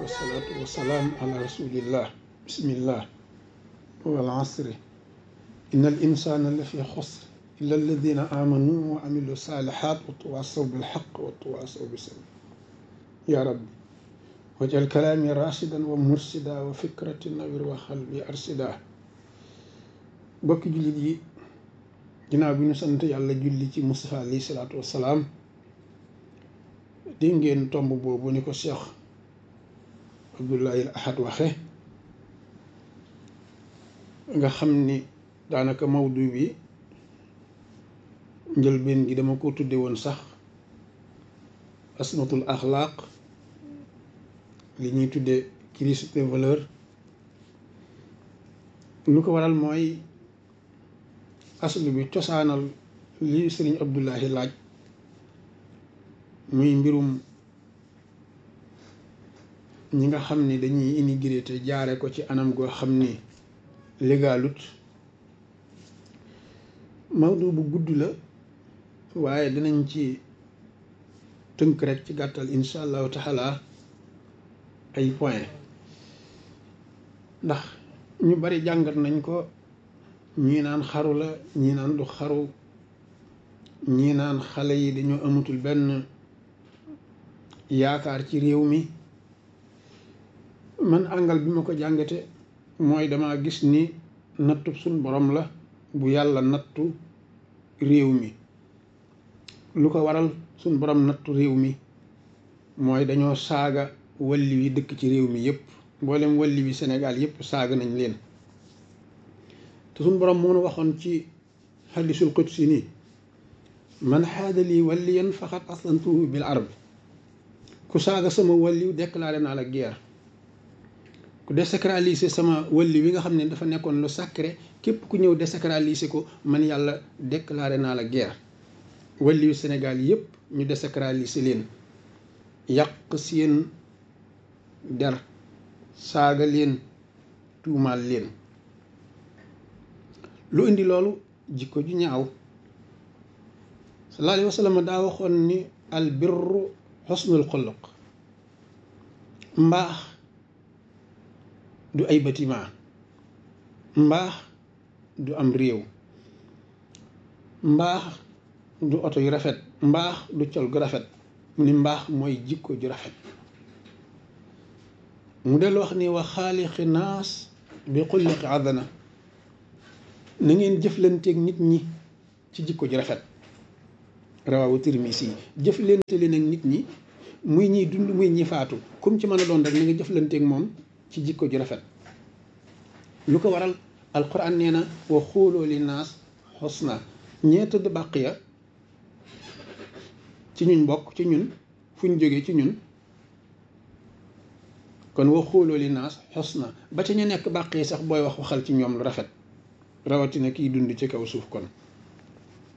wasalaatu wasalaam ala rasulillah bismillah wal asri inna al insana la fi xusr illa alladina amanu wa amilu salihat wa tawasaw bilxaq wa tawasaw bisabr ya rabbi wajal kalaami rashidan wa mursida wa fikrati nawir wa xalbi arsida bokki jullit yi ginnaaw bi ñu sant yàlla julli ci Mustafa alayhi salaatu wassalaam dégg ngeen tomb boobu ni ko Cheikh Abdoulaye Ahad waxe nga xam ni daanaka mawdu bi njëlbeen gi dama ko tudde woon sax asmatul axlaaq li ñuy tudde crise des valeurs lu ko waral mooy aslu bi cosaanal li sëriñ Abdullahi laaj muy mbirum ñi nga xam ni dañuy immigré te jaare ko ci anam goo xam ni légalut mawdu bu gudd la waaye dinañ ci tënk rek ci gàttal insha allahu taala ay point ndax ñu bari jàngat nañ ko ñii naan xaru la ñii naan du xaru ñii naan xale yi dañoo amatul benn yaakaar ci réew mi man àngal bi ma ko jàngate mooy dama gis ni nattu suñ borom la bu yàlla nattu réew mi lu ko waral suñ borom nattu réew mi mooy dañoo saaga walli wi dëkk ci réew mi yépp mboolem walli wi Sénégal yépp saaga nañ leen te suñ borom moo nu waxoon ci xadisul qudsi nii man xaada lii walliyan faqat aslantuhu bil arb ku saaga sama walliw déclaré naa la guerre ku désacraliser sama walli wi nga xam ne dafa nekkoon lu sacré képp ku ñëw désacraliser ko man yàlla déclaré naa la guerre walliwu Sénégal yépp ñu désacraliser leen yàq seen der saaga leen tuumaal leen lu indi loolu jikko ju ñaaw sallallahu alayhi wa sallam daa waxoon ni al birru xusnul xuluq mbaax du ay bâtiment mbaax du am réew mbaax du oto yu rafet mbaax du col gu rafet mu ni mbaax mooy jikko ju rafet mu del wax ni wa xaaliqi naas bi xulliqi adana na ngeen jëflanteeg nit ñi ci jikko ju rafet rawawu Tirmisi yi jëflante leen ak nit ñi muy ñiy dund muy ñi faatu comme ci mën a doon rek na nga jëflanteeg moom ci jikko ju rafet lu ko waral alquran nee na wa xuuloo li naas xusna ñee tëdd bàq ya ci ñun bokk ci ñun fuñ jógee ci ñun kon wa xuuloo li naas xusna ba ca ñu nekk bàq yi sax booy wax waxal ci ñoom lu rafet rawatina kiy dund ci kaw suuf kon